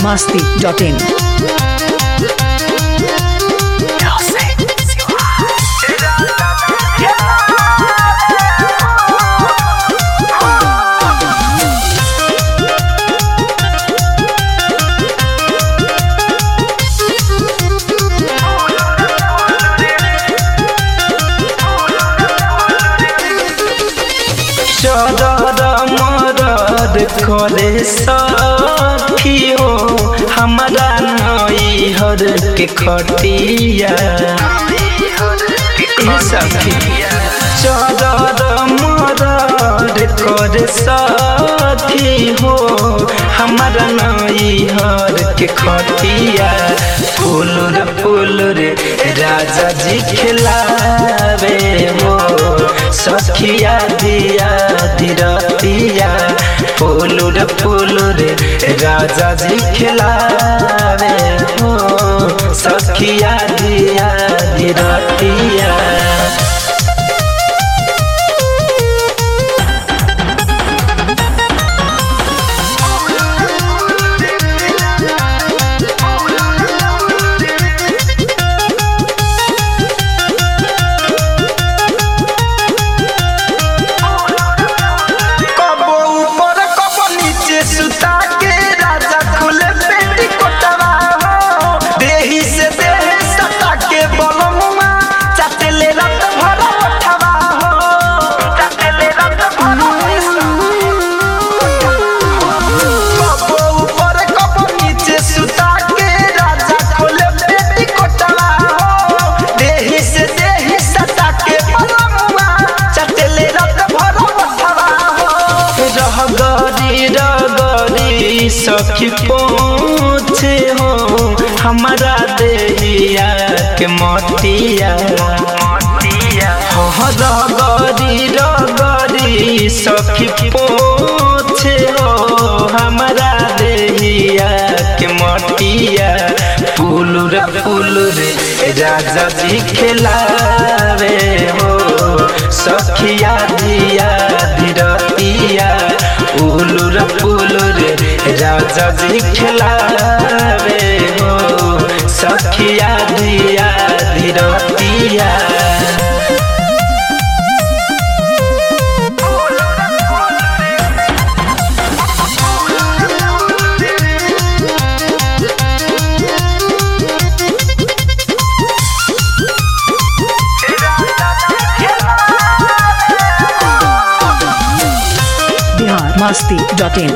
biharmasti.in चरर मरर करे सखी हो हमारा नैहर के खटिया ए सखी चरर मरर करे सखी हो हमारा नैहर के खटिया फूल रे फूल रे राजा जी खिलावे हो सखिया दिया दिरतिया फूल रे फूल रे राजा जी खिलावे हो सखिया दिया दिरतिया कबो ऊपर कबो नीचे सुता के राजा खुले पेटी कोटवा हो देही से देह सता के बलमुआ चटले रत भर उठवा हो चटले रत भर कबो ऊपर कबो नीचे सुता के राजा खुले पेटी कोटवा हो देही से देह सता के बलमुआ चटले रत भर उठवा हो रहगरी रगरी सखी पहुँचे हो हमारा देहिया के मटिया हो रगरी रगरी सखी पहुँचे हो हमारा देहिया के मटिया पुलुर पुलुर राजा जी खिलावे हो सखिया दिया धीरतिया उलुर पुलुर राजा जी खिलावे हो सखिया दिया धीरतिया biharmasti.in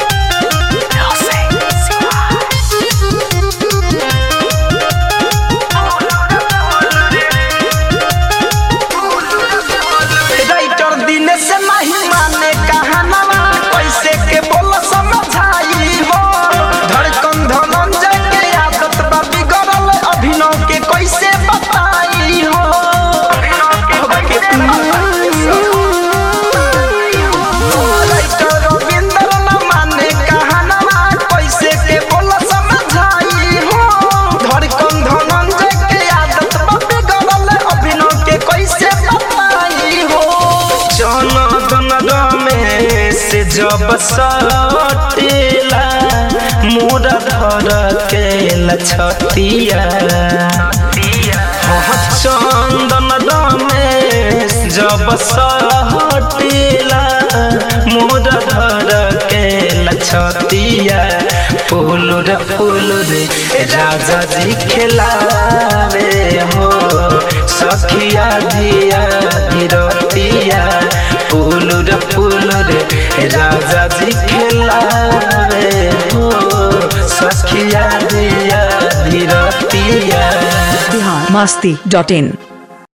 राइटर दिन से नहीं माने कहानवा कैसे के बोल समझाई हो धड़कन धनंजय के आदत बा बिगड़ल अभिनव के कैसे बताई हो राइटर रविंद्र न माने कहानवा कैसे के बोल समझाई हो धड़कन धनंजय के आदत बा बिगड़ल अभिनव के कैसे बताई हो जनगण में से जब सटेला मोरा धर के लछतिया हाँ, चंदन में जब सटेला मोरा धर के लछतिया फूल रे फूल रे राजा जी खिलावे हो सखिया दिया धीरतिया फूल रे फूल रे राजा जी खिलावे हो सखिया दिया धीरतिया biharmasti.in